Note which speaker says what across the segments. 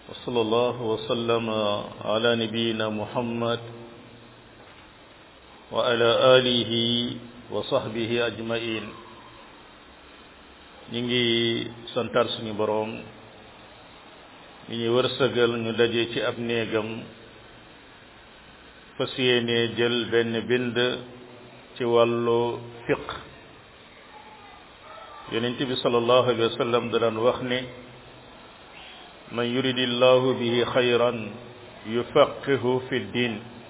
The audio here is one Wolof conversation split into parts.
Speaker 1: وصلى الله وسلم على نبينا محمد وعلى آله وصحبه أجمعين ñi ngi santar suñu boroom mi ñu wërsëgal ñu daje ci ab néegam fas yéene jël benn bind ci wàllu fiq yonent bi sallallahu alayhi wa sallam da daan wax ne man yuridi llahu bihi xayran yufaqihu fi ddin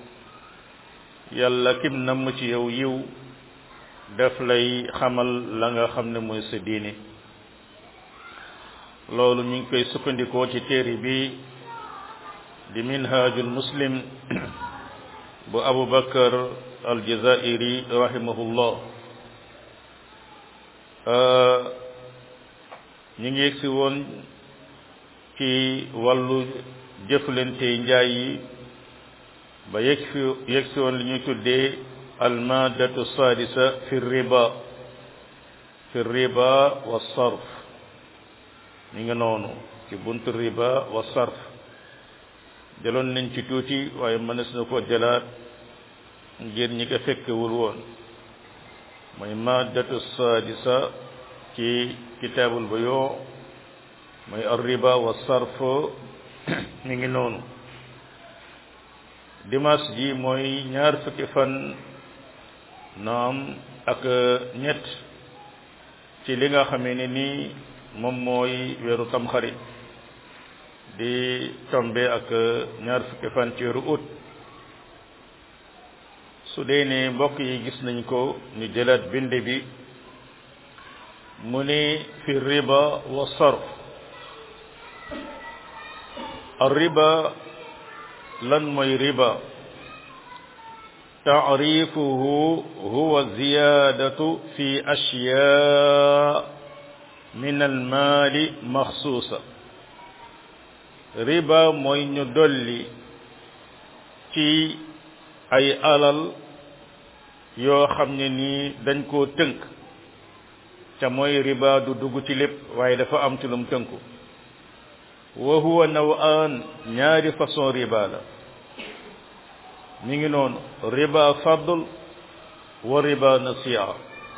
Speaker 1: yàlla kim namm ci yow yiw daf lay xamal la nga xam ne mooy sa diine loolu ñu ngi koy sukkandikoo ci téere bi di minhajul muslim bu abu bakar aljazairi rahimahullah ñu ngi yegsi woon ci wàllu jëflante njaay yi ba yegg fi yegsi woon li ñuy tuddee almadatu sadisa fi riba fi riba wa sarf mi nga noonu ci buntu riba wa sarf jëloon nañ ci tuuti waaye mënees na ko jëlaat ngir ñi ko fekkewul woon mooy maddatu sadisa ci kitaabul buyu mooy arriba wa sarf mi ngi noonu dimanche ji mooy ñaar fukki fan naam ak ñett ci li nga xamee ne nii moom mooy weeru tamxarit di tombe ak ñaar fukki fan ci weeru août su dee ne mbokk yi gis nañ ko ñu jëlaat bind bi mu ne fi riba wa sarf ar riba lan mooy riba taarifuhu huwa ziyadatu fi ashyaa min almaali maxsuusa riba mooy ñu dolli ci ay alal yoo xam ne nii dañ koo tënk ca mooy riba du dugg ci lépp waaye dafa am ci lum tënku wa huwa naw'an ñaari façon riba la mi ngi noonu riba fadl wa riba nasi'a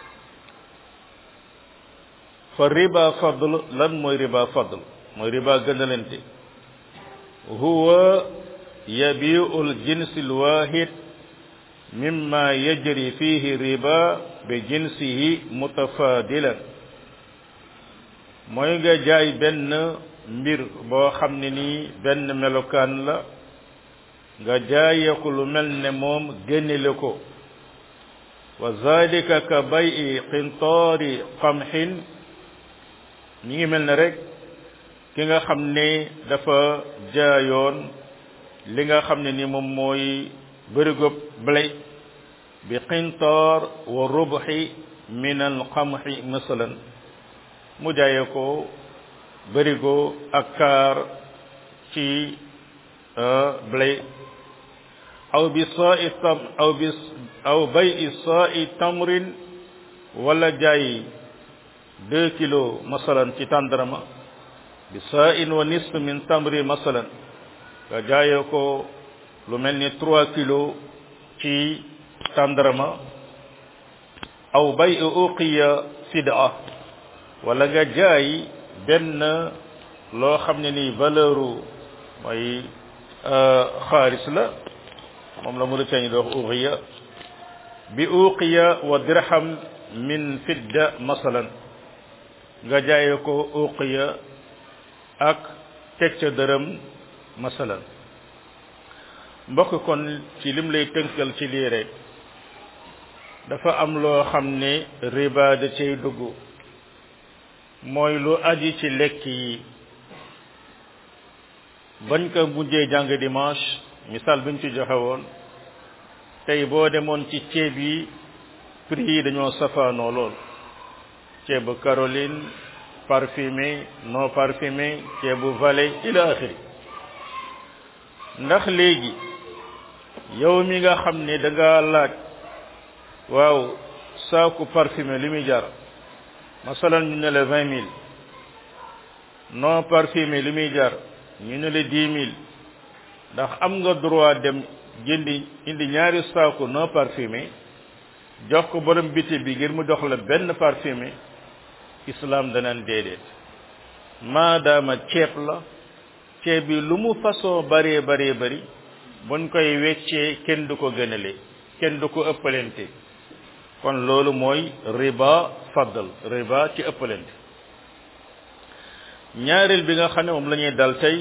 Speaker 1: fa riba fadl lan mooy riba fadl mooy riba gënalante huwa yabiu al-jinsi al-wahid mimma yajri fihi riba bi jinsihi mutafadilan mooy nga jaay benn mbir boo xam ne nii benn melokaan la nga jaayee ko lu mel ne moom génnele ko wa zalika ka bay'i qintaari qamhin ñi ngi mel ne rek ki nga xam ne dafa jaayoon li nga xam ne ni moom mooy bërigob blé bi qintaar wa rubhi min al qamhi masalan mu jaayee ko bërigo ak kaar ci blé aw bi saai tam aw bi aw bay saai tamrin wala jaay deux kilos masalan ci tàndarama bi saa'in wa nisf min tamri masalan nga jaayee ko lu mel ni trois kilos ci tàndarama aw bay uqiya fida wala nga jaay benn loo xam ne ni valeuru mooy xaalis la moom la Mauritanie di wax uqiya bi uqiya wa dirham min fidda masalan nga jaayee ko uqiya ak teg ca dërëm masalan mbokk kon ci lim lay tënkal ci lii rek dafa am loo xam ne riba da cay dugg mooy lu aji ci lekk yi bañ ko mujjee jàng dimanche misaal biñ ci joxe woon tey boo demoon ci ceeb yi prix yi dañoo safaanoo lool ceebu Caroline parfumé non parfumé ceebu Valet ila axiri ndax léegi yow mi nga xam ne da nga laaj waaw saaku parfumé li muy jar masalan ñu ne la vingt mille non parfumé li muy jar ñu ne la dix mille ndax am nga droit dem jëndi indi ñaari saaku non parfumé jox ko borom biti bi ngir mu jox la benn parfumé islam danaan déedéet maadaama ceeb la ceeb bi lu mu façon bëree bëree bëri buñ koy weccee kenn du ko gënale kenn du ko ëppalente kon loolu mooy riba faddal riba ci ëppalente ñaareel bi nga xam ne moom la ñuy dal tey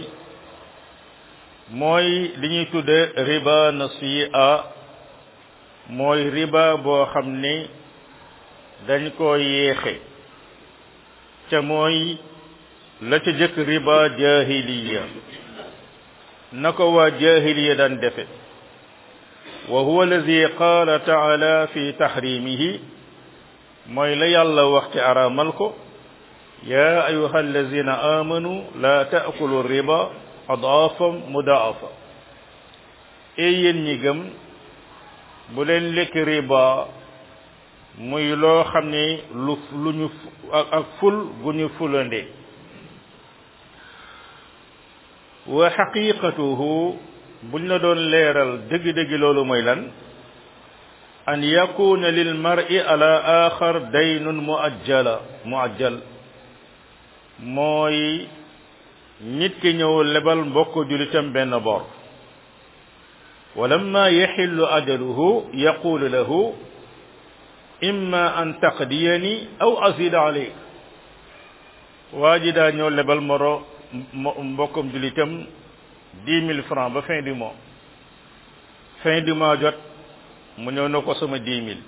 Speaker 1: mooy li ñuy tudde riba nasi'a mooy riba boo xam ne dañ koo yéexe ca mooy la ca jëkk riba jahiliya na ko waa jahiliya daan defe wa huwa alladi qaala taala fi tahrimihi mooy la yàlla wax ci araamal ko ya ayuha allazina amanu la taakulu riba adaafam mudaafa e yéen ñi gëm bu leen lekk riba muy loo xam ne lu lu ñu ak ful gu ñu fulande wa xaqiqatuhu buñ la doon leeral dëgg-dëgg loolu mooy lan an yakuna lil mar'i ala axar daynun muajjala muajjal mooy nit ki ñëw lebal mbokk julitam benn bor walamma yaxillu ajaluhu yaqulu lahu imma an taqdiyani aw azida alayk waa ji daa ñëw lebal moro mbokkam julitam dix mille francs ba fin du mois fin du mois jot mu ñëw na ko sama dix mille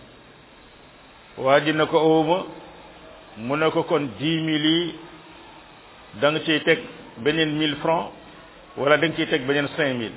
Speaker 1: waa ji na ko owuma mu ne ko kon dix mille yi da nga ciy teg beneen mille francs wala da nga ciy teg beneen cinq mille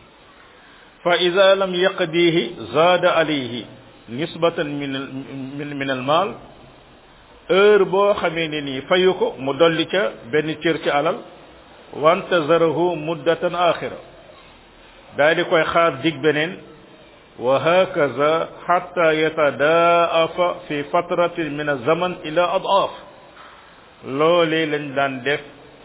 Speaker 1: fa ida lam yaqdihi zaada alayhi nisbatan min min min al maal heure boo xamee ne nii fayu ko mu dolli ca benn cër ci alal wantazarahu muddatan axira daa di koy xaar dig beneen wa hakaza xatta yatadaafa fi fatratin min azaman ila adaaf loolee lañ daan def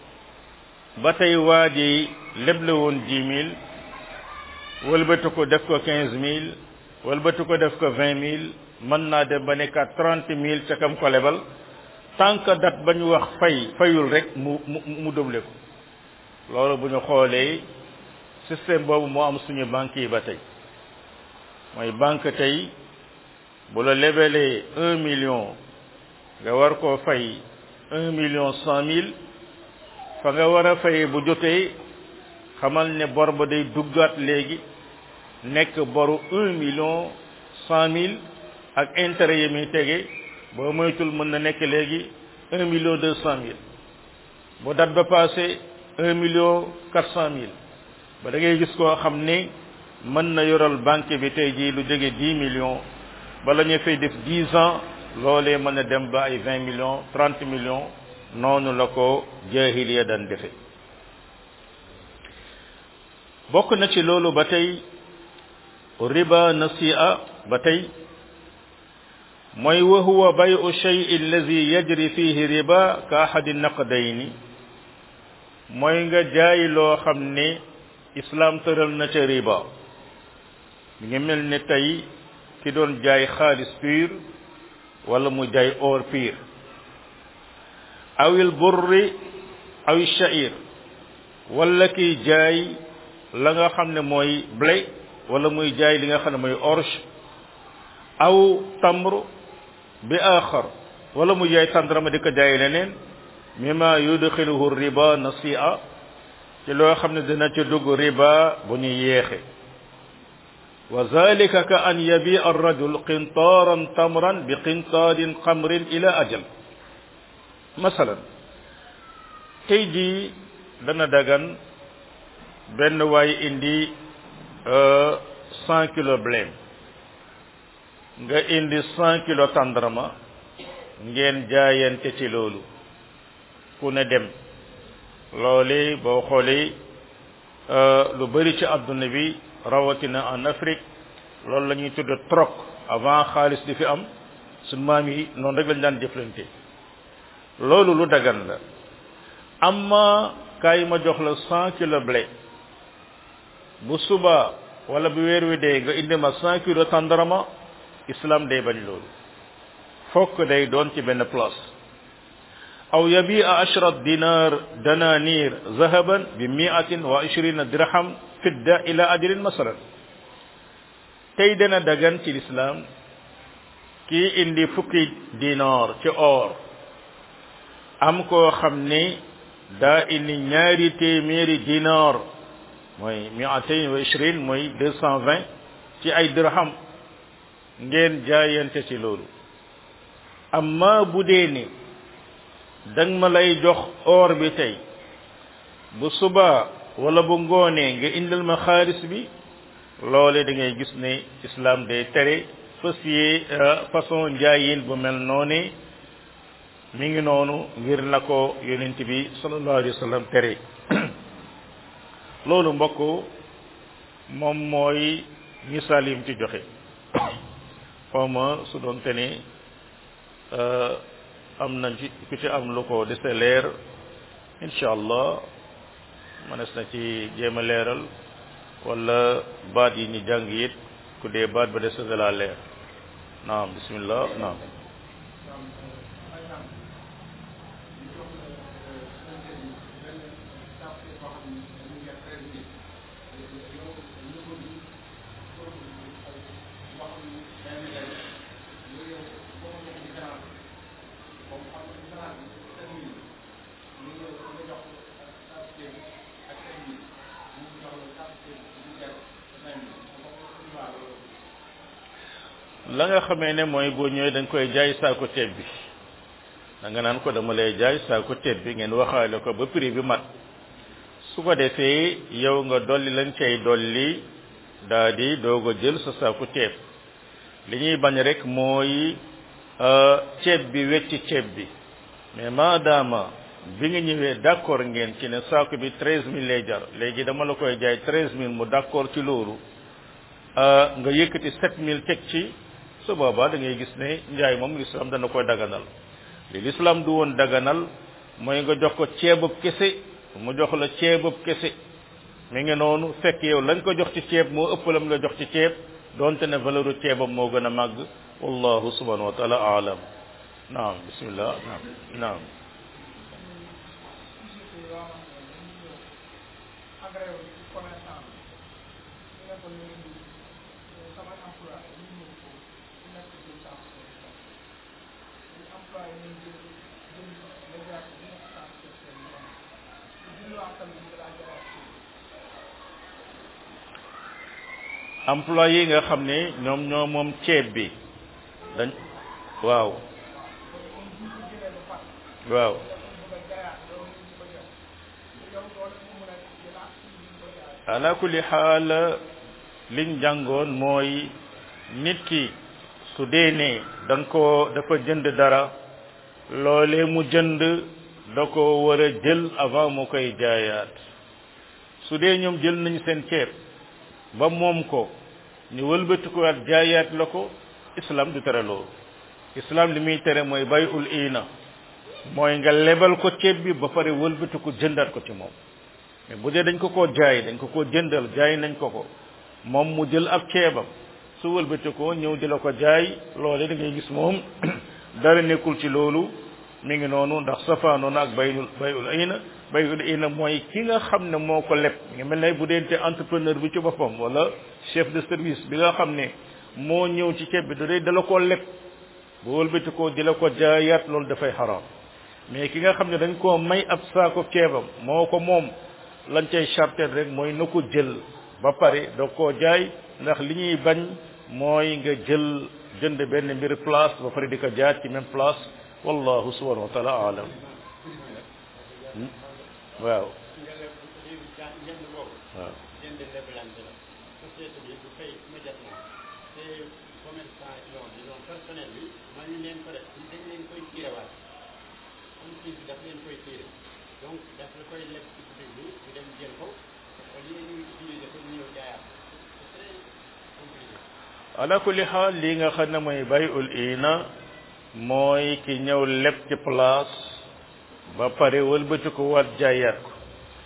Speaker 1: ba tey waa ji leble woon dix mille wëlbatu ko def ko quinze mille wëlbatu ko def ko vingt mille mën naa dem ba nekkaat trente mille ca kam ko lebal tant que date ba ñu wax fay fayul rek mu mu mu doublé ko loolu bu ñu xoolee système boobu moo am suñu banque yi ba tey mooy banque tey bu la lebelee un million nga war koo fay un million cent mille fa nga war a fay bu jotee xamal ne bor ba day duggaat léegi nekk boru un million cent mille ak intérêt yi muy tege boo moytul mën na nekk léegi un million deux cent mille bu date ba passé un million quatre cent mille ba da ngay gis koo xam ne mën na yoral banque bi tey jii lu jege dix millions bala ñu fay def dix ans loolee mën na dem ba ay vingt millions trente millions noonu la ko jaahiliya daan defe bokk na ci loolu ba tey riba nasi'a ba tey mooy wa huwa bayu shay allazi yajri fihi riba ka ahadi naqdayni mooy nga jaay loo xam ne islam tëral na ca riba mi ngi mel ne tey ki doon jaay xaalis pur wala mu jaay or pur awil burri aw sha'ir wala kiy jaay la nga xam ne mooy blé wala muy jaay li nga xam ne mooy orge aw tamr bi axar wala mu jaay tandrama di ko jaay leneen mimma yudxiluhu riba nasi'a ci loo xam ne dina ci dugg riba bu ñu yéexe wa zalika ka an yabi arrajul qintaaran tamran bi qintaarin xamrin ila ajal masalan tey jii dana dagan benn waay indi cent kilo blé nga indi cent kilo tàndarma ngeen jaayante ci loolu ku ne dem loole boo xoolee lu bari ci adduna bi rawatina en Afrique loolu la ñuy tudd troc avant xaalis di fi am suñ maam yi noonu rek lañ daan jëflante loolu lu dagan la amma kaay ma jox la cent kilo blé bu suba wala bu weer wi dee nga indi ma cent kilo tàndarama islam day bañ loolu fokk day doon ci benn place aw yabia ashrat dinar dananir zahaban bi miatin wa ishrina dirham fidda ila ajalin masalan tey dana dagan ci lislaam kii indi fukki dinar ci or am koo xam ni daa indi ñaari téeméeri dinar mooy miatain wa ishrin mooy deux cent vingt ci ay dirham ngeen jaayante ci loolu amma bu dee ni dang ma lay jox or bi tey bu suba wala bu ngoonee nga indil ma xaalis bi loole da ngay gis ne islam day tere fasie façon njaayin bu mel noonu mi ngi noonu ngir na ko yonent bi sallallahu alayhi wa sallam tere loolu mbokk moom mooy misaal yim ci joxe xawma su doon te ne am nañ ci ku ci am lu ko dese leer incha allah mënees na ci jéem a leeral wala baat yi ñu jàng it ku dee baat ba dese de la leer naam bismillah naam la nga xamee ne mooy boo ñëwee da nga koy jaay saako ceeb bi da nga naan ko dama lay jaay saako ceeb bi ngeen waxaale ko ba prix bi mat su ko defee yow nga dolli lañ cay dolli daa di doog a jël sa saako ceeb li ñuy bañ rek mooy ceeb bi wecci ceeb bi mais maadaama bi nga ñëwee d'accord ngeen ci ne saako bi treize mille lay jar léegi dama la koy jaay treize mille mu d'accord ci loolu nga yëkkati sept mille teg ci su boobaa da ngay gis ne njaay moom l'islam dana koy daganal li l'islam du woon daganal mooy nga jox ko ceebub kese mu jox la ceebub kese mi ngi noonu fekk yow lañ ko jox ci ceeb moo ëpp lam la jox ci ceeb donte ne valeur ceebam moo gën a màgg wallahu subhanahu wa taala aalam naam bismillah naam naam employé yi nga xam ne ñoom ñoo moom ceeb bi dañ waaw waaw ala kulli xaal liñ jàngoon mooy nit ki su dee ne da nga ko dafa jënd dara loolee mu jënd da ko war a jël avant mu koy jaayaat su dee ñoom jël nañ seen ceeb ba moom ko ñu wëlbati ko waat jaayaat la ko islam du tere loolu islam li muy tere mooy bay ul iina mooy nga lebal ko ceeb bi ba pare wëlbati ko jëndaat ko ci moom mais bu dee dañ ko koo jaay dañ ko koo jëndal jaay nañ ko ko moom mu jël ab ceebam su wëlbati ko ñëw di la ko jaay loole da ngay gis moom dara nekkul ci loolu mi ngi noonu ndax safaanoona ak bayul bayul iina bayul iina mooy ki nga xam ne moo ko leb nga mel ne bu deente entrepreneur bi ci boppam wala chef de service bi nga xam ne moo ñëw ci ceeb bi da dee dala koo leb bu wëlbati ko di la ko jaayaat loolu dafay xaraam mais ki nga xam ne dañ koo may ab saako ceebam moo ko moom lañ cay charter rek mooy na ko jël ba pare da koo jaay ndax li ñuy bañ mooy nga jël jënd benn mbir place ba pare di ko jaay ci même place wallahu subhanahu wa taala alam waaw waaw
Speaker 2: donc daf la koy leb ci biir bi ñu dem jël ko au lieu ñu utiliser ko ñu ñëw jaayaat c'est très compliqué
Speaker 1: ala kulli xaal li nga xam ne mooy bayul ina mooy ki ñëw leb ci place ba pare wëlbati ko waat jaayaat ko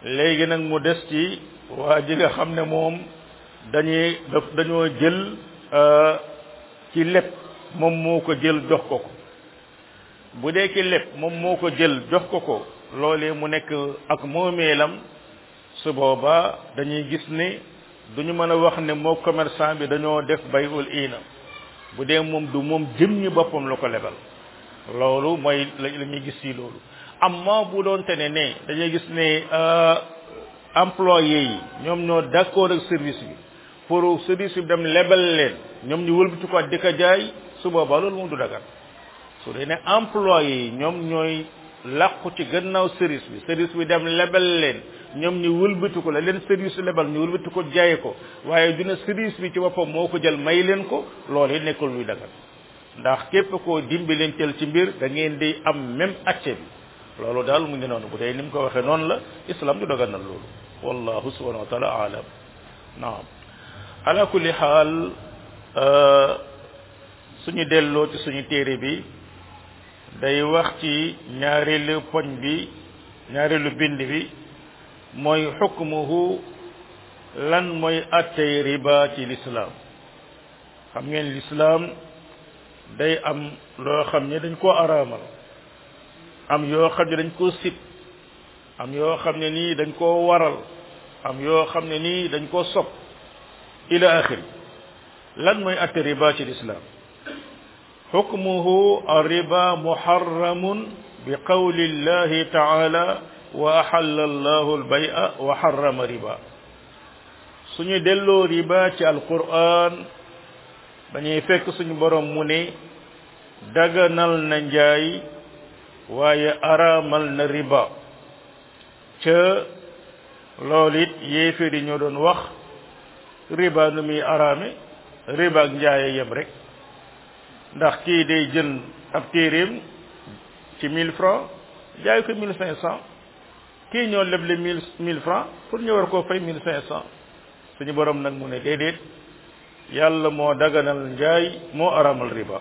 Speaker 1: léegi nag mu des ci waa ji nga xam ne moom dañuy daf dañoo jël ci lépp moom moo ko jël jox ko ko bu dee ki lépp moom moo ko jël jox ko ko loolee mu nekk ak moomeelam su boobaa dañuy gis ne duñu mën a wax ne moo commerçant bi dañoo def bay ul iina bu dee moom du moom jëm ñi boppam la ko lebal loolu mooy la ñuy gis ci loolu amma bu doon te ne ne dañuy gis ne employé yi ñoom ñoo d'accord ak service bi pour service bi dem lebal leen ñoom ñu wëlbati ko di ko jaay su boobaa loolu moom du dagan su dee ne employé yi ñoom ñooy làqu ci gannaaw service bi service bi dem lebal leen ñoom ñu wëlbati ko la leen service lebal ñu wëlbati ko jaay ko waaye dina service bi ci boppam moo ko jël may leen ko loolu nekkul luy dagan ndax képp koo dimbi leen teel ci mbir da ngeen di am même acce bi loolu daal mu ngi noonu bu dee ni mu ko waxee noonu la islam du daganal loolu wallahu subhanahu wa taala alam naam ala kulli xaal suñu delloo ci suñu téere bi day wax ci ñaareelu poñ bi ñaareelu bind bi mooy xukmuhu lan mooy attey riba ci lislaam xam ngeen lislaam day am loo xam ne dañ koo araamal am yoo xam ne dañ koo sib am yoo xam ne nii dañ koo waral am yoo xam ne nii dañ koo sopp ila axiri lan mooy atte riba ci lislaam xukmuhu arriba muharramun bi qawli llahi taala wa axalla allahu albaya wa harrama riba suñu delloo riba ci alquran dañuy fekk suñu borom mu ne daganal na njaay waaye araamal na riba ca loolu it yéeféer yi ñoo doon wax riba nu muy araame riba ak njaaye yem rek ndax kii day jël ab téeréem ci mille francs jaay ko mille cinq cent kii ñoo leble mille mille francs pour ñu war koo fay mille cinq cent suñu borom nag mu ne déedéet yàlla moo daganal njaay moo aramal riba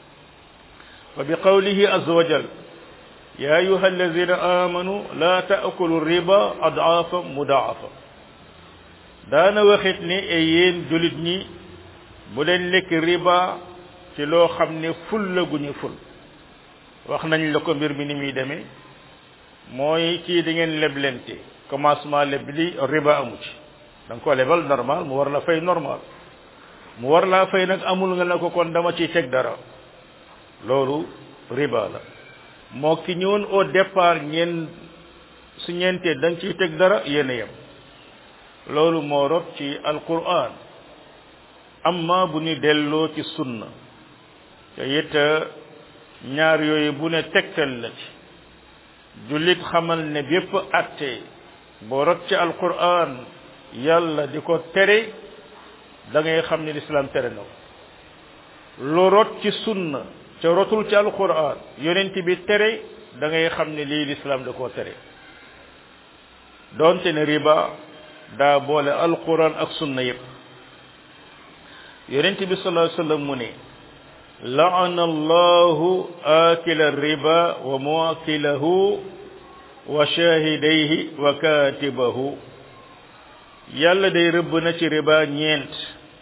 Speaker 1: wa bi qawlihi azza wa jal ya ayuha alladina amanu la taakulu riba adaafa mudaafa daana waxit ni e yéen julit ñi bu leen lekk riba ci loo xam ne ful la gu ñu ful wax nañ la ko mbir mi ni muy demee mooy kii di ngeen leblente commencement leb li riba amu ci da nga ko lebal normal mu war la fay normal mu war laa fay nag amul nga ne ko kon dama ciy teg dara loolu riba la moo ki ñëwoon au départ ñeen su ñeentee da nga ciy teg dara yéen a yem loolu moo rot ci alquran amma bu ñu delloo ci sunna te it ñaar yooyu bu ne tegtal la ci jullit xamal ne bépp atte boo rot ci alquran yàlla di ko tere da ngay xam ne lislaam tere na ko lu rot ci sunna ca rotul ci alquran yonent bi tere da ngay xam ne lii lislaam da koo tere doonte ne riba daa boole alquran ak sunna yépp yonent bi sallallahu alayhi wasallam mu ne la'ana allahu akila riba wa muakilahu wa shahidayhi wa katibahu yàlla day rëbb na ci riba ñeent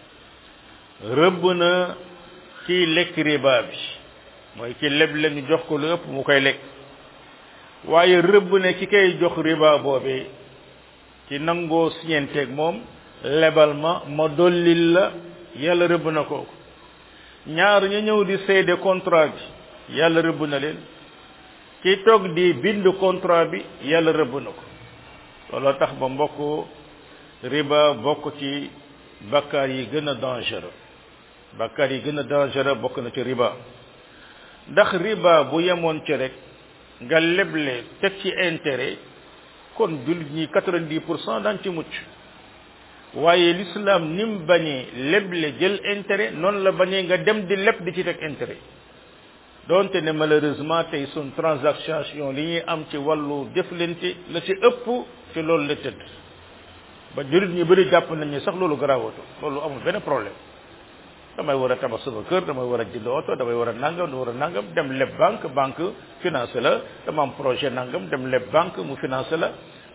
Speaker 1: rëbb na kiy lekk riba bi mooy ki leb la ñu jox ko lu ëpp mu koy lekk waaye rëbb na ki koy jox riba boobee ci nangoo siñenteeg moom lebal ma ma dollil la yàlla rëbb na kooku ñaar ñu ñëw di seede contrat bi yàlla rëbb na leen ki toog di bind contrat bi yàlla rëbb na ko looloo tax ba mbokk riba bokk ci bakkaar yi gën a dangereux bakkaar yi gën a dangereux bokk na ci riba ndax riba bu yemoon ci rek nga leble teg ci intérêt kon jullit ñi quatre-vingt-dix pour cent daan ci mucc waaye l'islam ni mu bañee leble jël intérêt noonu la bañee nga dem di leb di ci teg intérêt donte ne malheureusement tey sun transaction li ñuy am ci wàllu jëflante la ci ëpp ci loolu la tëdd ba jullit ñu bëri jàpp nañ ne sax loolu garaawatu loolu amul benn problème damay war a tabax sama kër damay war a jënd oto damay war a nangam damay war a nangam dem leb banque banque financé la dama am projet nangam dem leb banque mu financé la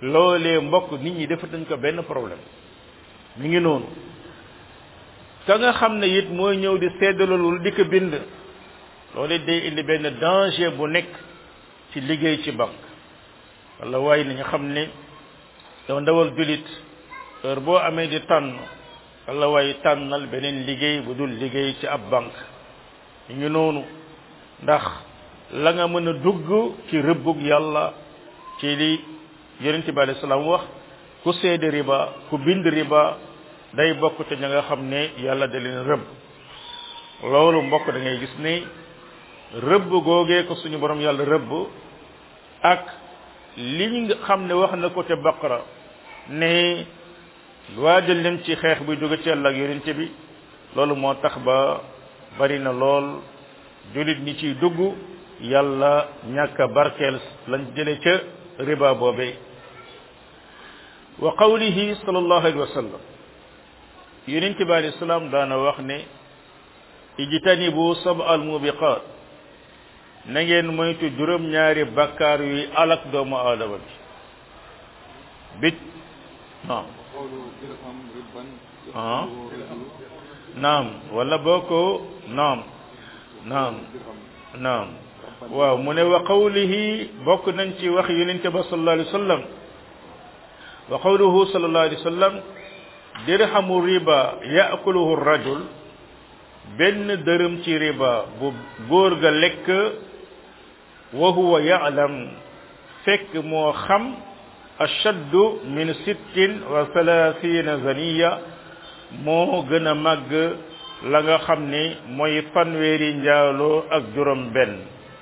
Speaker 1: loolee mbokk nit ñi defatuñ ko benn problème mi ngi noonu ka nga xam ne it mooy ñëw di seddalul di ko bind loolu day indi benn danger bu nekk ci liggéey ci banque wala waaye nañu xam ne yow ndawal julit heure boo amee di tànn wala waaye tànnal beneen liggéey bu dul liggéey ci ab banque ñu ngi noonu ndax la nga mën a dugg ci rëbbug yàlla ci li yonent bi alayhi salaam wax ku seede riba ku bind riba day bokk te ña nga xam ne yàlla da leen rëbb loolu mbokk da ngay gis ni rëbb googee ko suñu borom yàlla rëbb ak li nga xam ne wax na ko te baqara ne waajal leen ci xeex buy jóge ci yàlla ak yonent bi loolu moo tax ba bari na lool julit ñi ciy dugg yàlla ñàkk a barkeel lañ jële ca riba boobee wa qawlihi sallallahu alayhi wa sallam yonent bi alayhi salaam daana wax ne ijtanibu sab al mubiqat na ngeen moytu juróom ñaari bakkaar yuy alak doomu aadama bi bit naam ah naam wala boo ko naam naam naam waaw mu ne wa qawlihi bokk nañ ci wax yonente ba sallallahu alayhi wa sallam wa qawluhu sallallahu alayhi wa sallam dirhamu riba yaakuluhu rajul benn dërëm ci riba bu góor ga lekk wa huwa ya'lam fekk moo xam ashaddu min sittin wa thalathina zaniya moo gën a màgg la nga xam ni mooy fanweeri njaaloo ak juróom benn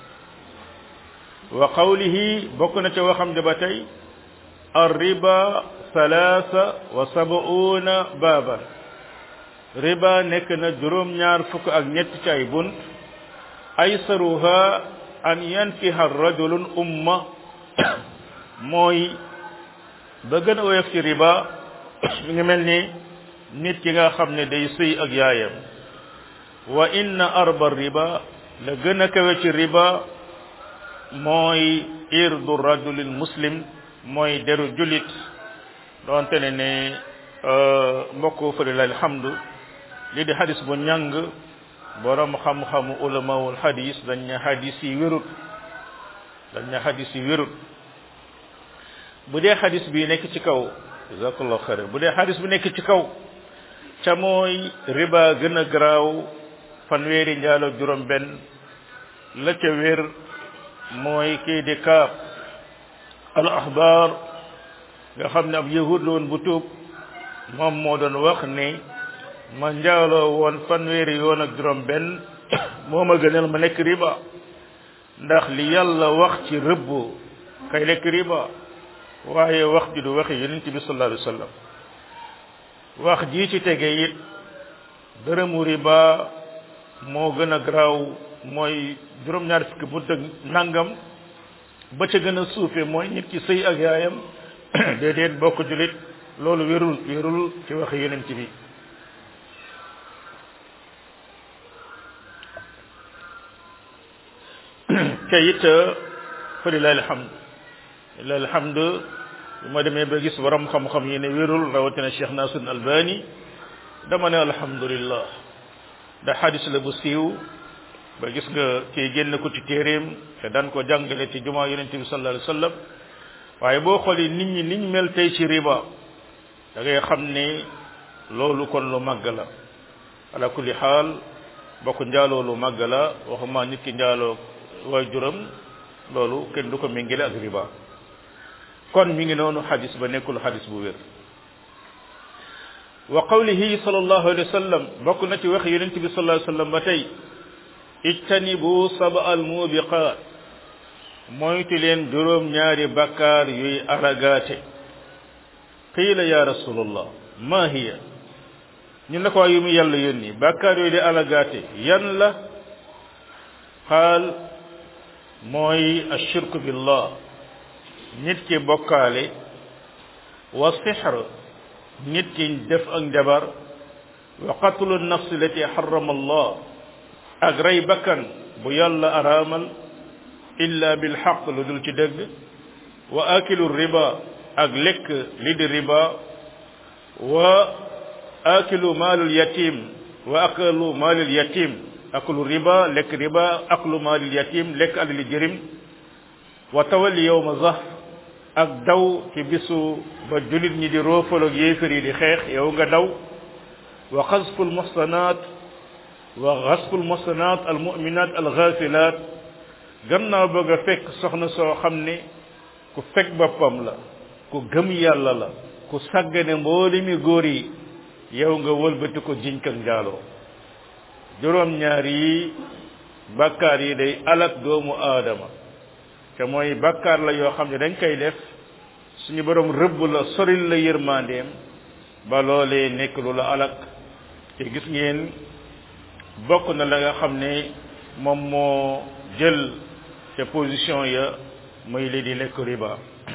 Speaker 1: wa qawlihi bokk na ca waxam ja ba tey الربا ثلاثة وسبعون بابا ربا نكنا جروم ñaar fukk ak ñett ci ay bunt aysaruha an yankiha rajulun umma mooy ba gën a woyof ci riba mi ngi mel ni nit ki nga xam ne day sëy ak yaayam wa inna arba riba la gën a kawe ci riba mooy irdu rajulil muslim mooy deru julit doonte ne ne mbokk fëlila alhamdu li di hadis bu ñàng borom xam-xamu ulamawul hadis dañ ne hadis yi wérut dañ ne hadis yi wérut bu dee hadis bi nekk ci kaw jazakallahu xayran bu dee hadis bu nekk ci kaw ca mooy riba gën a garaaw fanweeri njaalo juróom benn la ca wér mooy kii di kaab al ahbar nga xam ne ab yahud la woon bu tuub moom moo doon wax ni ma njaaloo woon fanweeri yoon ak juróom benn moo ma gënal ma nekk riba ndax li yàlla wax ci rëbb kay lekk riba waaye wax ji du waxi yonent bi sallallahu alayhi wa sallam wax jii ci tege it dërëmu riba moo gën a garaaw mooy juróom-ñaar fukki bunt ak nangam ba ca gën a suufe mooy nit ki sëy ak yaayam déedéet bokk julit loolu wérul wérul ci waxi yonent bi te it fa lillahi alhamdu lillahi alhamdu bu ma demee ba gis borom xam-xam yi ne wérul rawatina Cheikh Nasir Albani dama ne alhamdulillah da xadis la bu siiw ba gis nga kii génn ko ci téeréem te daan ko jàngale ci jumaa yonente bi sallallahu alayhi wasallam waaye boo xoolee nit ñi niñ mel tey ci riba da ngay xam ni loolu kon lu màgg la ala kulli xaal bokk njaaloo lu màgg la waxuma nit ki njaaloo waay juram loolu kenn du ko méngale ak riba kon mi ngi noonu xadis ba nekkul xadis bu wér wa qawlihi sallallahu alayhi wa sallam bokk na ci wax yonent bi sallallahu alayhi wa sallam ba tey ijtanibu saba al mubiqaat moytu leen juróom ñaari bakkaar yuy aragaate qiila ya rasulullah ma hiya ñu ne ko yu mu yàlla yónni bakkaar yooyu di aragaate yan la qaal mooy ashirku billah nit ki bokkaale wa sixr nit ki def ak njabar wa qatlu nafsi lati harrama allah ak rey bakkan bu yàlla araamal illa bil xaq lu dul ci dëgg wa akilu riba ak lekk li di riba wa akilu maalul yatim wa akalu maalul yatim aklu riba lekk riba aklu maalul yatim lekk alali jërim wa tawalli yawma zahf ak daw ci bisu ba julit ñi di roofaloog yéefar yi di xeex yow nga daw wa xasful muhsanat wa xasful muhsanat al muminat al ghafilat gannaaw ba nga fekk soxna soo xam ne ku fekk boppam la ku gëm yàlla la ku sàggane mboolemi góor yi yow nga wëlbati ko jiñ kan njaaloo juróom ñaar yi bàkkaar yi day alak doomu aadama te mooy bàkkaar la yoo xam ne dañ koy def suñu borom rëbb la soril la yërmandeem ba loolee nekk lu la alak te gis ngeen bokk na la nga xam ne moom moo jël ca position ya muy li di lekk riba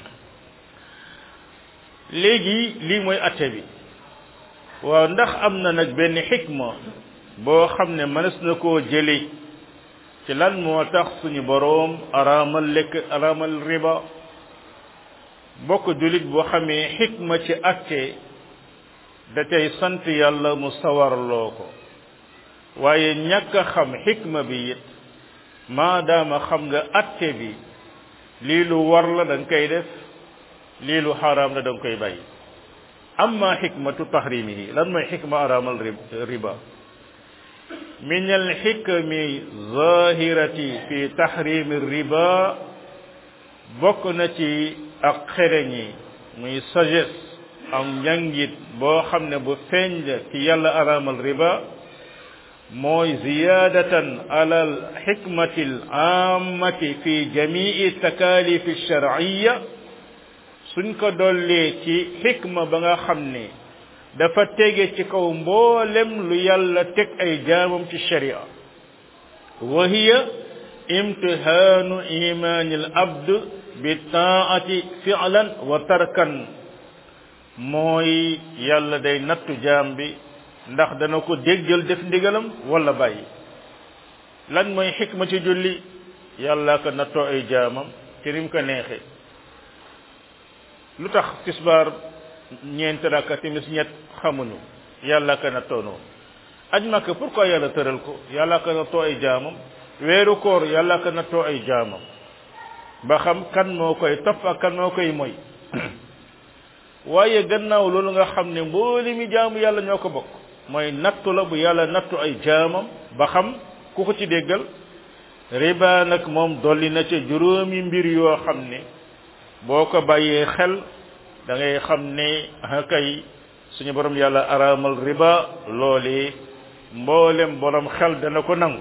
Speaker 1: léegi lii mooy atte bi waaw ndax am na nag benn xikma boo xam ne mënees na koo jëli ci lan moo tax suñu boroom araamal lekk araamal riba bokk jullit boo xamee xikma ci atte da tey sant yàlla mu sawarloo ko waaye ñàkk a xam xikma bi it maadaama xam nga atte bi lii lu war la da nga koy def lii lu xaraam la da nga koy bàyyi amma xikmatu tahrimihi lan mooy xikma araamal riba min alxikmi zahirati fi tahrimi riba bokk na ci ak xereñi muy sagesse am njàngit boo xam ne bu feeñ ci yàlla araamal riba mooy ziyadatan ala alxikmati alaamati fi jamii takalifi alsharciya suñ ko dollee ci xikma ba nga xam ne dafa tege ci kaw mboolem lu yàlla teg ay jaamam ci sharia wa hiya imtihaanu imaani al abd bi taati fi'lan wa tarkan mooy yàlla day nattu jaam bi ndax dana ko déggal def ndigalam wala bàyyi lan mooy xikma ci julli yàlla ko nattoo ay jaamam ci nim ko neexe lu tax tisbaar ñeenti rakka timis ñett xamuñu yàlla ka na toonoo aj makka pourquoi yàlla tëral ko yàlla ka na too ay jaamam weeru koor yàlla ka na too ay jaamam ba xam kan moo koy topp ak kan moo koy moy waaye gannaaw loolu nga xam ne mbooli mi jaamu yàlla ñoo ko bokk mooy nattu la bu yàlla nattu ay jaamam ba xam ku ko ci déggal riba nag moom dolli na ca juróomi mbir yoo xam ne boo ko bàyyee xel da ngay xam ne kay suñu borom yàlla araamal riba loole mboolem borom xel dana ko nangu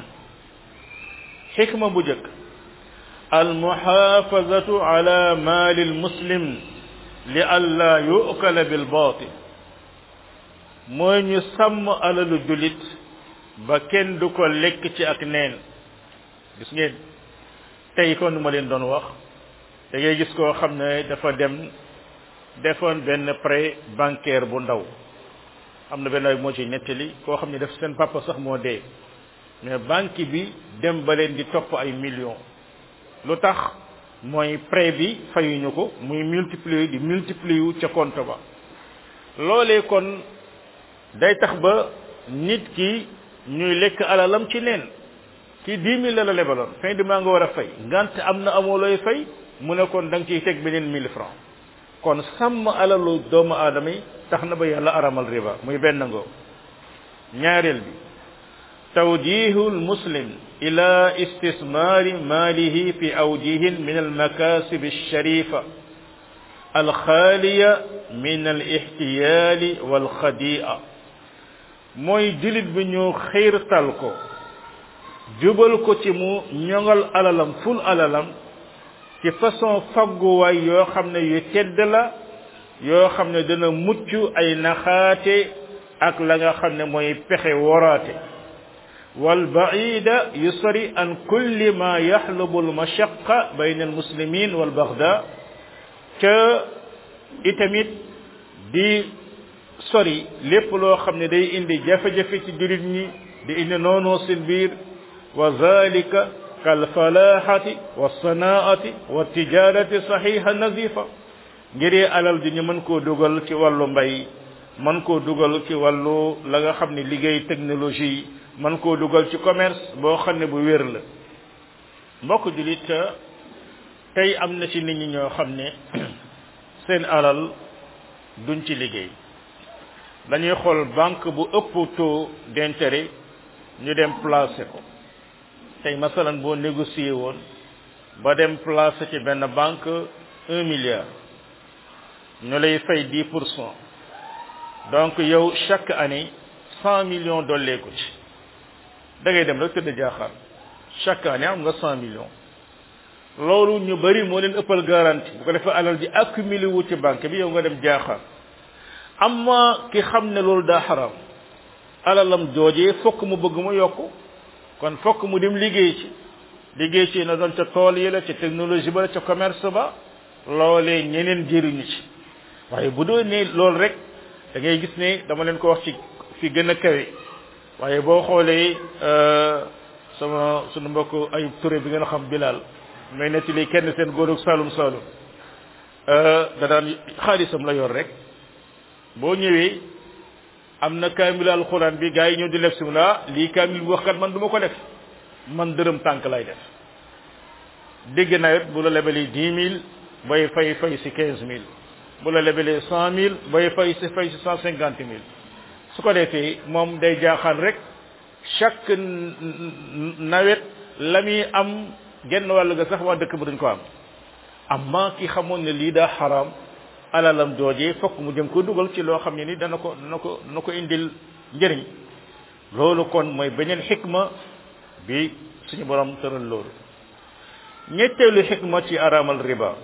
Speaker 1: xikma bu jëkk almuxaafazatu ala maali almuslim li alla yu'kala bil baatil mooy ñu sàmm alalu julit ba kenn du ko lekk ci ak neen gis ngeen tey kon ma leen doon wax da ngay gis koo xam ne dafa dem defoon benn prêt bancaire bu ndaw am na benn ay moo ci nettali koo xam ne def seen papa sax moo dee mais banque bi dem ba leen di topp ay millions lu tax mooy prêt bi fayuñu ko muy multiplier di multiplier wu ca compte ba loolee kon day tax ba nit ki ñuy lekk alalam ci neen ki dix mille la la lebaloon fin du mois nga war a fay ngant am na amoo looy fay mu ne kon da nga ciy teg beneen mille francs kon sàmm alalu doomu aadama yi tax na ba yàlla aramal riba muy benn ngoo ñaareel bi tawjihu lmuslim ila istismaari maalihi fi awjihin min almakasib alsharifa alxaaliya min alixtiyaali walxadia mooy julit bi ñu xiirtal ko jubal ko ci mu ñoŋal alalam ful alalam ci façon fagguwaay yoo xam ne yu tedd la yoo xam ne dana mucc ay naxaate ak la nga xam ne mooy pexe woraate wal baida yusri an kulli ma yaxlubu al mashaqa bayna al muslimin wal baxda ca itamit di sori lépp loo xam ne day indi jafe-jafe ci jullit ñi di indi noonoo seen biir wa zalika kal falahati wa sanaati wa tijarati saxiha nazifa ngir alal ji ñu mën koo dugal ci wàllu mbay mën koo dugal ci wàllu la nga xam ne liggéey technologie mën koo dugal ci commerce boo xam ne bu wér la mbokk julit tey am na ci nit ñi ñoo xam ne seen alal duñ ci liggéey dañuy xool banque bu ëpp taux d'intérêt ñu dem placer ko tey masalan boo négocier woon ba dem placer ci benn banque un milliard ñu lay fay dix pour cent donc yow chaque année cent millions dolleeku ci da ngay dem rek tëdd jaaxaar chaque année am nga cent millions loolu ñu bari moo leen ëppal garantie bu ko defee alal ji accumulé wu ci banque bi yow nga dem jaaxaar amma ki xam ne loolu daa xaram alalam joojee fokk mu bëgg mu yokk kon fokk mu dem liggéey ci liggéey ci na doon ca tool yi la ca technologie ba la ca commerce ba loolee ñeneen jëriñu ci waaye bu doon ne loolu rek da ngay gis ne dama leen ko wax ci fi gën a kawe waaye boo xoolee sama sunu mbokk ay Touré bi ngeen xam Bilal may nettali kenn seen góorug Saalum Saalum da daan xaalisam la yor rek boo ñëwee am na kaamil alxuraan bi gars yi ñëw di lef si mu la lii kaamil bu wax kat man du ma ko def man dërëm tànk lay def dégg nawet bu la lebalee dix mille bay fay fay si quinze mille bu la lebalee cent mille bay fay si fay si cent cinquante mille su ko defee moom day jaaxaan rek chaque nawet la muy am genn wàll ga sax waa dëkk ba duñ ko am amma ki xamoon ne lii daa xaraam alalam joojee fokk mu jëm ko dugal ci loo xam ne ni dana ko dana ko dana ko indil njëriñ loolu kon mooy beneen xikma bi suñu borom tëral loolu ñetteelu xikma ci araamal riba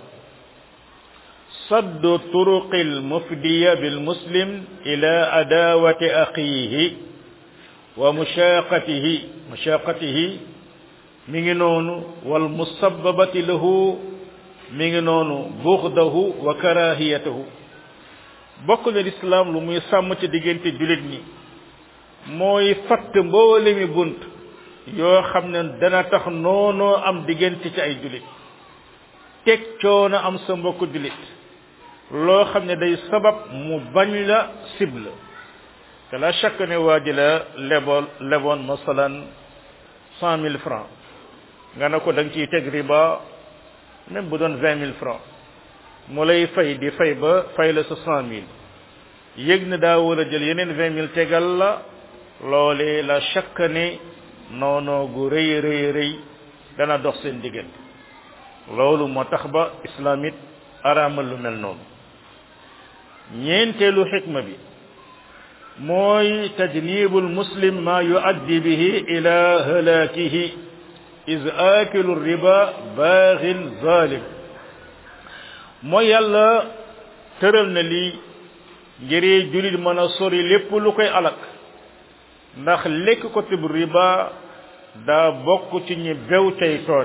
Speaker 1: saddu turuqil mufdiya bil muslim ila adawati axiihi wa mushaqatihi mushaqatihi mi ngi noonu wal musabbabati lahu mi ngi noonu buxdahu wa karahiyatahu bokk na lislaam lu muy sàmm ci diggante jullit ñi mooy fatt mboole mi bunt yoo xam ne dana tax noonoo am diggante ci ay jullit teg coono am sa mbokk jullit loo xam ne day sabab mu bañ la cible te la chaque ne waa ji la leboon leboon masalan cent mille francs nga ne ko da nga ciy teg riba même bu doon vingt mille francs mu lay fay di fay ba fay la sa cent mille yëg na daa war a jël yeneen vingt mille tegal la loolee la chaque ne noonoo gu rëy rëy rëy dana dox seen diggante loolu moo tax ba islamit araamal lu mel noonu ñeenteelu xikma bi mooy tajnibul muslim ma yuaddi bihi ila halakihi is akilu riba baaxin zalim mooy yàlla tëral na lii ngir julit mën a sori lépp lu koy alak ndax lekk ko tib riba daa bokk ci ñi bew tey tooñ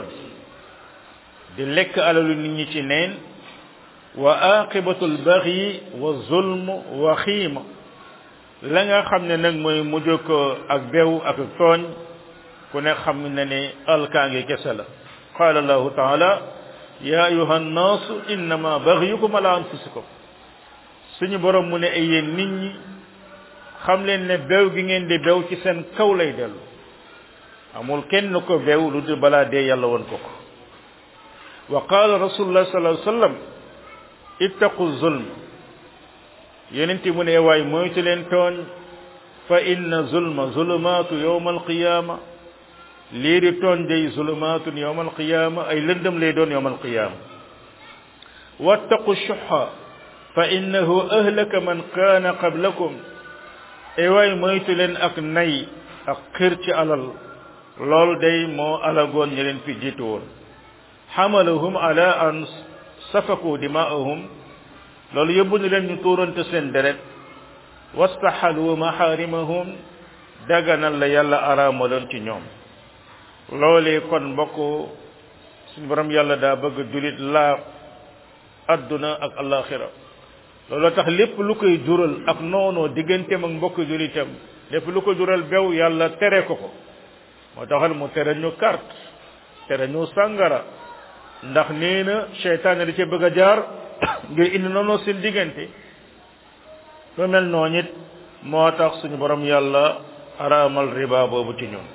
Speaker 1: di lekk alalu nit ñi ci neen wa aqibatul baxyi wa zulm wa xiima la nga xam ne nag mooy mujj ko ak bew ak tooñ ku ne xam ne ne alkaange kese la qaala allahu taala ya ayuha nnaasu innama baxyukum ala anfusikum suñu borom mu ne ay yéen nit ñi xam leen ne bew gi ngeen di bew ci seen kaw lay dellu amul kenn ko bew lu dul balaa dee yàlla woon ko ko wa qaala rasulullah sallallahu alayhi wa sallam ittaqu zulm yonenti mu ne waay moytu leen tooñ fa inna zulma zulumaatu yowma alqiyama lii di tooñ day zulumaatun yowma alqiyama ay lëndëm lay doon yowma alqiyama wattaqu shuxa fa innahu ahlaka man kaana qablakum e waay moytu leen ak nay ak xir ci alal loolu day moo alagoon ñi leen fi jiitu woon xamalahum ala an safaku dimaahum loolu yóbbu ñu leen ñu tuurante seen deret wastaxalu maxaarimahum daganal la yàlla araamaloon ci ñoom loolee kon mbokk suñu borom yàlla daa bëgg julit laa adduna ak alaxira loolu tax lépp lu koy jural ak noonoo digganteem ak mbokk julitam lépp lu ko jural bew yàlla tere ko ko moo taxal mu tere ñu carte tere ñu sàngara ndax nee na seytaane da ca bëgg a jaar ngir indi noonu seen diggante lu mel noonu it moo tax suñu borom yàlla araamal riba boobu ci ñun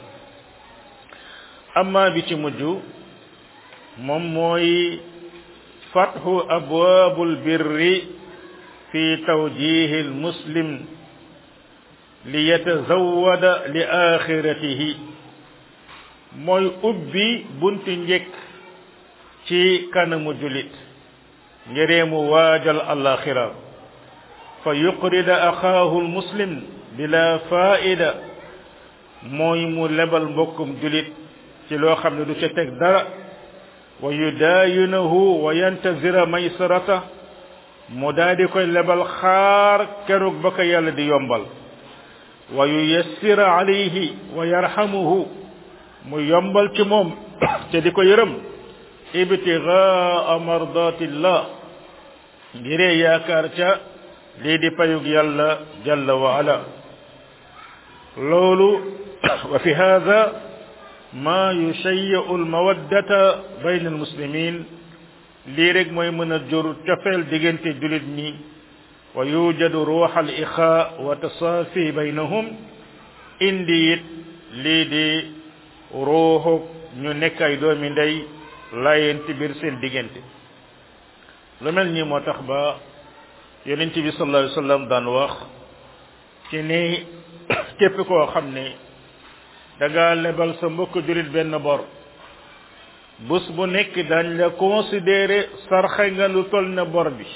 Speaker 1: amma bi ci mujj moom mooy fathu abwaabul birri fi tawjihi al muslim li yatazawwada li axiratihi mooy ubbi bunti njëkk ci kanamu julit ngiree mu waajal alaxira fa yuqrida axaahu almuslim bila faida mooy mu lebal mbokkum julit ci loo xam ne du ca teg dara wa yudaayinahu wa yantazira maysarata mu daal di koy lebal xaar keroog ba ko yàlla di yombal wa yuyassira alayhi wa yarhamuhu mu yombal ci moom te di ko yërëm ibtigaa mardatillah ngiree yaakaar ca lii di payug yàlla jalla wa ala loolu wa fi hada ma yushayyi'u almawaddata bayna almuslimin lii rek mooy mën a jur cofeel diggante julit ñi wa yujadu ruux al ixaa wa tasaafi baynahum indi it lii di ruuxu ñu nekk ay doomi ndey laayenti biir seen diggante lu mel nii moo tax ba yonent bi sallallahu alayhi wasallam daan wax ci ni képp koo xam ne da nga lebal sa mbokk julit benn bor bés bu nekk dañ la considéré sarxe nga lu toll na bor bi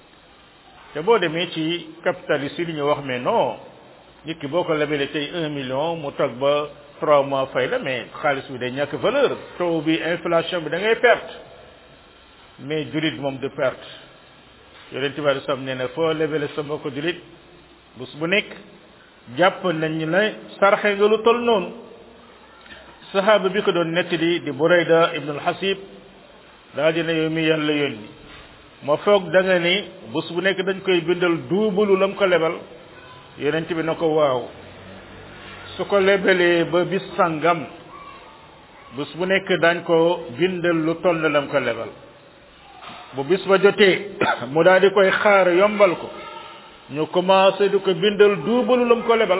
Speaker 1: te boo demee ci capitaliste yi li ñu wax mais non nit ki boo ko lebalee tey un million mu toog ba trois mois fay la mais xaalis bi day ñàkk valeur taux bi inflation bi da ngay perte mais julit moom du perte yonent bi alei salaam nee na foo lebale sa mbokk julit bés bu nekk jàpp nañ ne sarxe nga lu toll noonu sahaaba bi ko doon nettali di Burayda ibn al-Hasib daa dina yow mi yàlla yónni ma foog da nga ni bés bu nekk dañ koy bindal duubalu lam ko lebal yonent bi na ko waaw su ko lebalee ba bis sangam bés bu nekk dañ ko bindal lu toll lam ko lebal bu bis ba jotee mu daal di koy xaar yombal ko ñu commencé di ko bindal duubalu lam ko lebal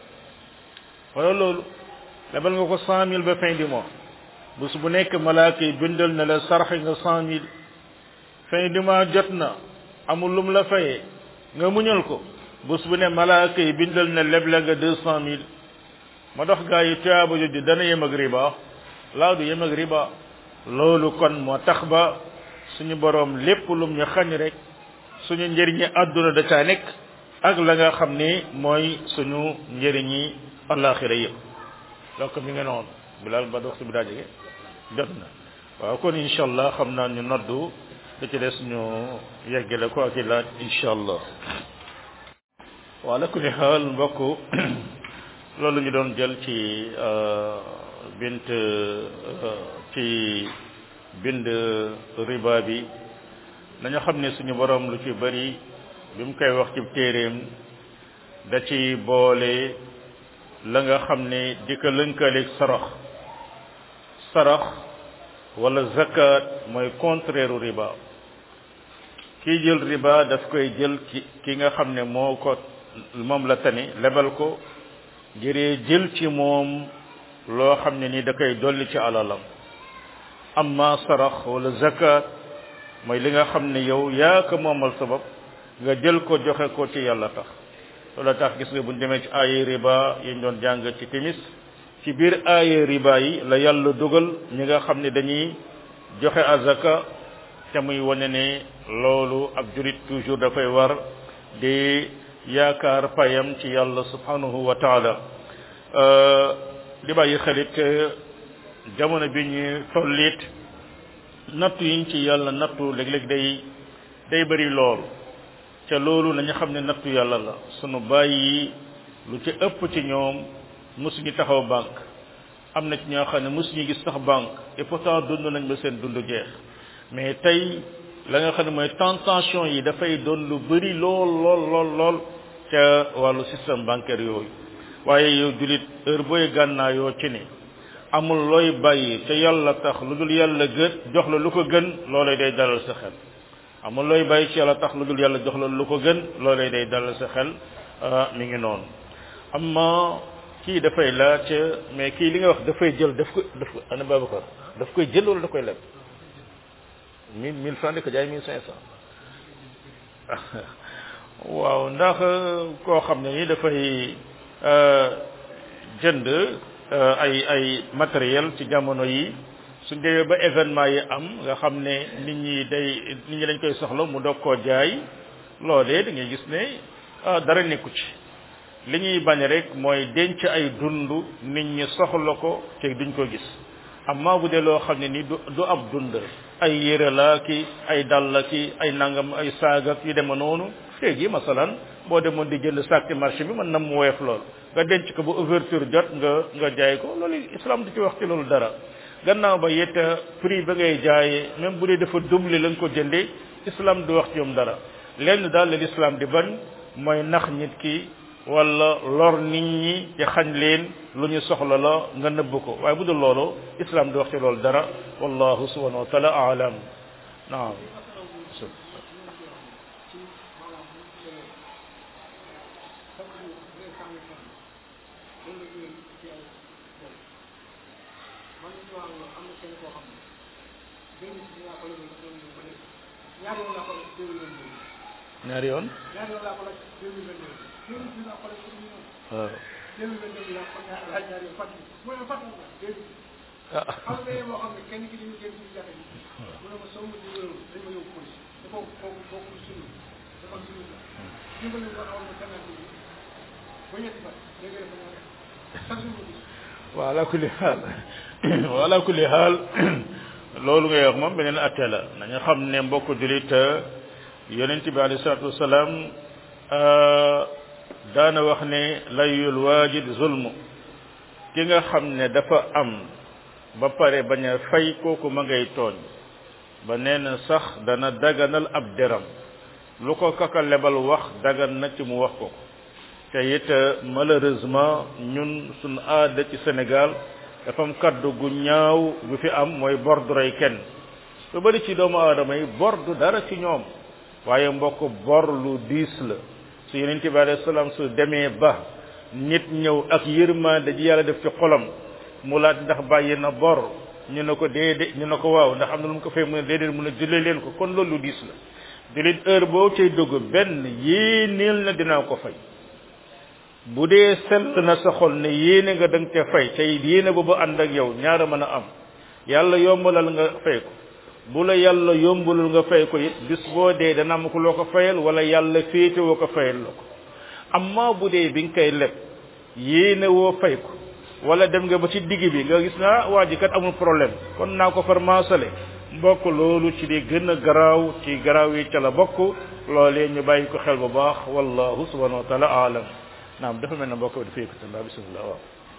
Speaker 1: wala loolu lebal nga ko cent mille ba fin du mois bés bu nekk malaaka yi bindal na la sarxe nga cent mille fin du mois jot na amul lum la fayee nga muñal ko bés bu ne malaaka yi bindal na leble nga deux cent mille ma dox gaa yi tuyaaba jooju dana yem ak riba laa du yem ak riba loolu kon moo tax ba suñu boroom lépp lum ñu xañ rek suñu njëriñi àdduna da caa nekk ak la nga xam ni mooy suñu njëriñi alaxira yëpp donc mi ngi noonu bilal ba dox bi daa jege jot na waaw kon incha allah xam naa ñu noddu da ci des ñu yeggale ko ak i laaj incha allah wala kulli xaal mbokk loolu ñu doon jël ci bint ci bind riba bi nañu xam ne suñu borom lu ci bari bi mu koy wax ci téeréem da ci boole la nga xam ne di ko lënkaleeg sarax sarax wala zakat mooy contraire riba kii jël riba daf koy jël ci ki nga xam ne moo ko moom la tani lebal ko jëree jël ci moom loo xam ne ni da koy dolli ci alalam amma sarax wala zakat mooy li nga xam ne yow yaa ko moomal sabab nga jël ko joxe ko ci yàlla tax loolu tax gis nga buñ demee ci aaye riba yi ñu doon jàng ci timis ci biir aaye riba yi la yàlla dugal ñi nga xam ne dañuy joxe azaka te muy wane ne loolu ab jurit toujours dafay war di yaakaar payam ci yàlla subhanahu wa taala di bàyyi xelit jamono bi ñu tollit nattu yiñ ci yàlla nattu léeg-léeg day day bëri lool ca loolu nañu xam ne nattu yàlla la sunu bàyyi lu ci ëpp ci ñoom mosuñu taxaw banque am na ci ñoo xam ne mosuñu gis sax banque et pourtant dund nañ ba seen dund jeex mais tey la nga xam ne mooy tentation yi dafay doon lu bëri lool lool lool lool ca wàllu système bancaire yooyu waaye yow julit heure booy gànnaayoo ci ne amul looy bàyyi te yàlla tax lu dul yàlla gën jox la lu ko gën loolay day dalal sa xel amul looy bàyyi ci yàlla tax lu dul yàlla jox la lu ko gën loolee day dalal sa xel mi ngi noonu amma kii dafay laaj mais kii li nga wax dafay jël daf ko daf ko ana Babacar daf koy jël wala da koy leb mille mille francs di ko jaay mille cinq cent waaw ndax koo xam ne ni dafay jënd ay ay matériel ci jamono yi suñ demee ba événement yi am nga xam ne nit ñi day nit ñi dañ koy soxla mu doog koo jaay loolee da ngay gis ne dara nekku ci li ñuy bañ rek mooy denc ay dund nit ñi soxla ko te duñ ko gis amma bu dee loo xam ne ni du du ab dund ay yére la ki ay dàll la ki ay nangam ay saaga yu dema noonu léegi masalan boo demoon di jënd sac ci marché bi mën na mu woyof lool nga denc ko ba ouverture jot nga nga jaay ko loolu islam du ci wax ci loolu dara gannaaw ba yett prix ba ngay jaayee même bu dee dafa double la nga ko jëndee islam du wax ci ñoom dara lenn daal la l'islam di bañ mooy nax nit ki wala lor nit ñi ci xañ leen lu ñu soxla la nga nëbb ko waaye bu dul loolu islam du wax ci loolu dara wallahu subhanahu wa taala aalam naam ñaari yoon waaw waaw ala kulli xaal waaw ala kulli xaal loolu ngay wax moom beneen atte la nañu xam ne mbokk julit yonent bi alayhi salaatu wasalaam daana wax ne layul waajid zulmu ki nga xam ne dafa am ba pare bañ a fay kooku ma ngay tooñ ba nee na sax dana daganal ab deram lu ko kaka lebal wax dagan na ci mu wax ko te it malheureusement ñun suñ aada ci Sénégal dafa am kaddu gu ñaaw gu fi am mooy bor du rey kenn lu bari ci doomu aadama yi bor du dara ci ñoom waaye mbokk bor lu diis la su yonente bi alayhi salaam su demee ba nit ñëw ak yërmande ji yàlla def ci xolam mu laaj ndax bàyyi na bor ñu ne ko déedéet ñu ne ko waaw ndax am na lu mu ko fay mu ne déedéet mu ne jullee leen ko kon loolu lu diis la jullit heure boo cay dugg benn yéeneel na dinaa ko fay bu dee sell na sa xol ne yéene nga danga ca fay tey yéene boobu ànd ak yow ñaara mën a am yàlla yombalal nga fay ko bu la yàlla yombalul nga fay ko it bis boo dee dana am ko loo ko fayal wala yàlla féete woo ko fayal la ko amma bu dee bi nga koy leb yéene woo fay ko wala dem nga ba ci digg bi nga gis naa waa ji kat amul problème kon naa ko far maasale mbokk loolu ci di gën a garaaw ci garaaw yi ca la bokk loolee ñu bàyyi ko xel bu baax wallahu subhanahu wa taala aalam naam dafa mel ne mbokk bi dafa yëkkati laa bismillah waaw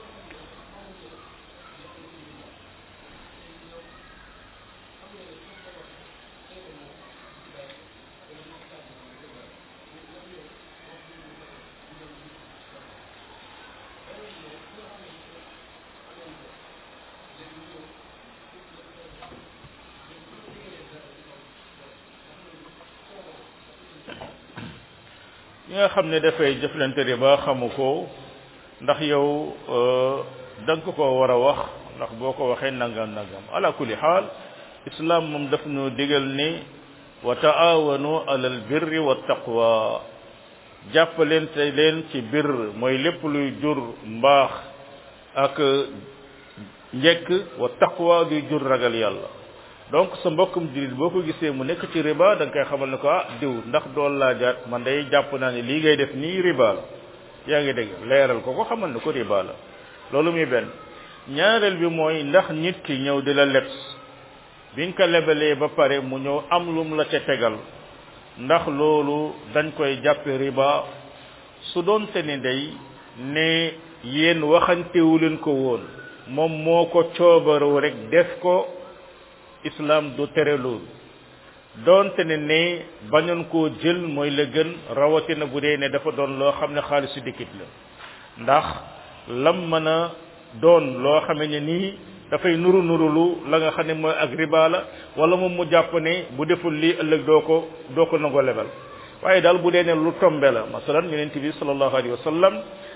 Speaker 1: ñi nga xam ne dafay jëflante riba xamu ko ndax yow da nga ko war a wax ndax boo ko waxee nangam nangam ala kulli xaal islam moom daf ñu digal ni wa taawanu alal birri wa taqwa jàppalente leen ci bir mooy lépp luy jur mbaax ak njekk wa taqwa luy jur ragal yàlla donc sa mbokkum jullit boo ko gisee mu nekk ci riba da nga koy xamal ne ko ah diw ndax dool laajaat man day jàpp naa ne lii ngay def nii riba la yaa ngi dégg leeral ko ko xamal ne ko riba la loolu muy benn ñaareel bi mooy ndax nit ki ñëw di la lebs bi nga ko lebalee ba pare mu ñëw am lum la ca tegal ndax loolu dañ koy jàppe riba su doonte ni day ne yéen waxantewu leen ko woon moom moo ko coobarewu rek def ko islam du tere loolu doonte ne ne bañoon koo jël mooy la gën rawatina bu dee ne dafa doon loo xam ne xaalisu dikkit la ndax lam mën a doon loo xame ne nii dafay nuru nurulu la nga xam ne mooy ak riba la wala moom mu jàpp ne bu deful lii ëllëg doo ko doo ko nangoo lebal waaye daal bu dee ne lu tombe la masalan yonent bi sallallahu alayhi wa sallam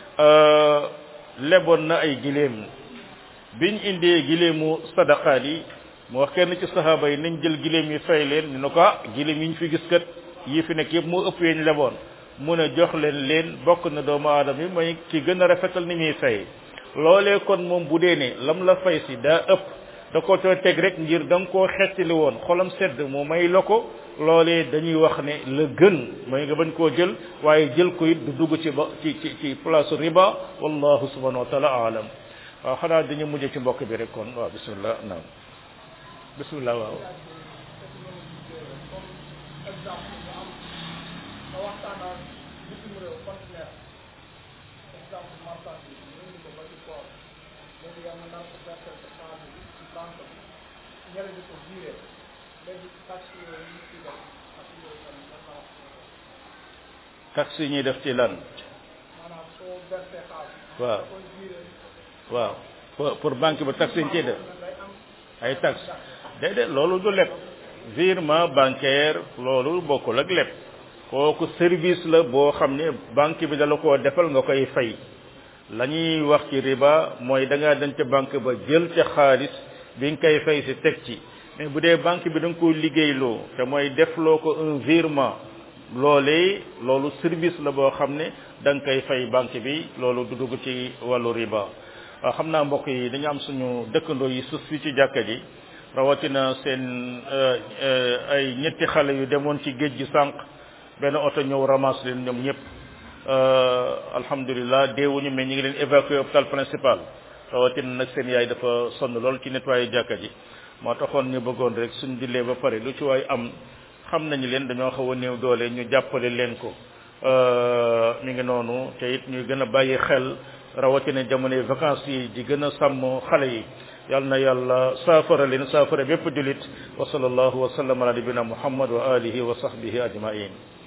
Speaker 1: leboon na ay giléem biñ indee giléemu sadaqaat yi mu wax kenn ci saxaaba yi nañ jël giléem yi fay leen ñu ne ko ah giléem yi ñu fi gis kat yi fi nekk yëpp moo ëpp yeñ leboon mu ne jox leen leen bokk na doomu aadama yi mooy ki gën a rafetal ni muy fay loolee kon moom bu dee ne lam la fay si daa ëpp da ko coo teg rek ngir da nga koo xettali woon xolam sedd mu may la ko loolee dañuy wax ne la gën mooy nga bañ koo jël waaye jël ko it du dugg ci ba ci ci ci place riba wallahu subhanahu wa taala aalam waaw xanaa dañu mujj ci mbokk bi rek kon waaw bismillah naam bismillah waaw taxe yi ñuy def ci lan waaw waaw pour pour banque ba taxe yi ñu ciy def ay taxe déedéet loolu du leb virement bancaire loolu bokkul ak leb kooku service la boo xam ne banque bi dala koo defal nga koy fay la ñuy wax ci riba mooy da ngaa dem ca banque ba jël ca xaalis bi nga koy fay si teg ci mais bu dee banque bi da nga ko liggéeyloo te mooy defloo ko un virement loolee loolu service la boo xam ne da nga koy fay banque bi loolu du dugg ci wàllu riba waaw xam naa mbokk yi dañu am suñu dëkkandoo yi sus fi ci jàkka ji rawatina seen ay ñetti xale yu demoon ci géej gi sànq benn oto ñëw ramasse leen ñoom ñëpp alhamdulilah deewuñu mais ñu ngi leen évacué hôpital principal rawatina nag seen yaay dafa sonn lool ci nettoyé jàkka ji moo taxoon ñu bëggoon rek suñ dillee ba pare lu ci waay am xam nañu leen dañoo xaw a néew doole ñu jàppale leen ko mi ngi noonu te it ñuy gën a bàyyi xel rawatina jamonoy vacances yi di gën a sàmm xale yi yal na yàlla saafara leen saafara bépp julit wa sallallahu wa sallam ala nabina muhammad wa alihi wa sahbihi ajmain